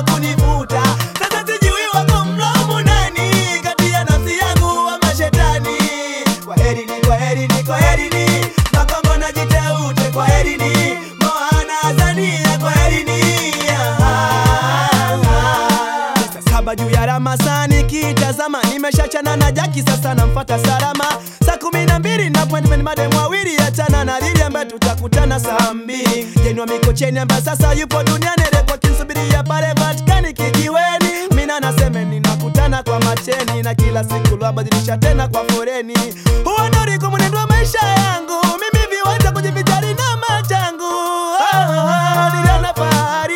amefanikiwa kunivuta. Sasa sijui wako mlaumu nani kati ya nafsi yangu ama shetani. Kwaherini, kwaherini, kwaherini, Makongo na Jiteute, kwaherini, Moana Azania, kwaherini. Saa saba juu ya ramasa nikitazama, nimeshachana na Jaki, sasa namfata Salama. Saa kumi na mbili na appointment madem wawili, achana na Lili ambaye tutakutana saa mbili. Jeni wa Mikocheni ambaye sasa yupo duniani, repo kinsubiria pale Vatikani kijiweni. Mina nasemeni nakutana kwa macheni, na kila siku lwabadilisha tena kwa foreni. Huo ndo ulikuwa mwenendo wa maisha yangu, mimi viwanja kujivijali na machangu. Oh, oh, oh, niliona fahari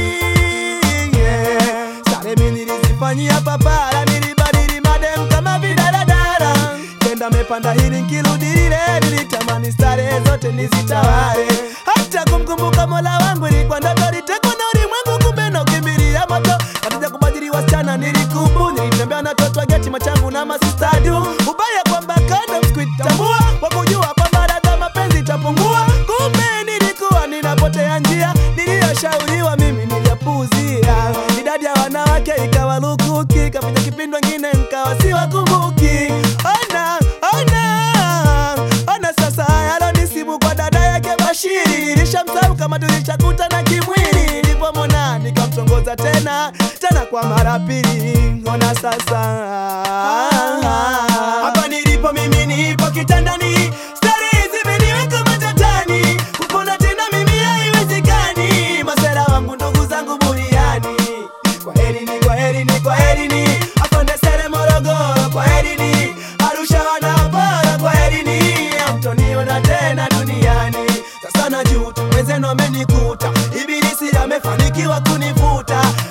yeah. Sare mi nilizifanyia papara, nilibadili madem kama vidaradara. Kenda mepanda hili nkirudi lile, nilitamani starehe zote nizitawale. Hata kumkumbuka mola wangu ilikuwa ndoto, litekwa na ulimwengu, kumbe na ukimbilia moto. Katika kubadili wasichana nilikubu, nilitembea na toto wa geti machangu na masistadu. Ubaya kwamba kando sikuitambua, kwa kujua kwamba ladha mapenzi itapungua. Kumbe nilikuwa ninapotea njia, niliyoshauriwa mimi niliyapuuzia. Idadi ya wanawake ikawa lukuki, kapita kipindi wengine nkawa siwakumbuki. Ona, ona, ona sasa yalonisibu kwa dada yake Bashiri. Nilishamsahau kama tulishakutana kimwili, nilipomwona nikamtongoza tena tena kwa mara pili. Ona sasa hapa nilipo mimi, nipo kitandani, starehe zimeniweka matatani, kupona tena mimi haiwezekani. Masera wangu ndugu zangu buriani, kwaherini, kwaherini, kwaherini, afande Sere Morogoro, kwaherini, Arusha wanapara, kwaherini, hamtoniona tena duniani. Sasa najuta wenzenu amenikuta, ibilisi amefanikiwa kunivuta,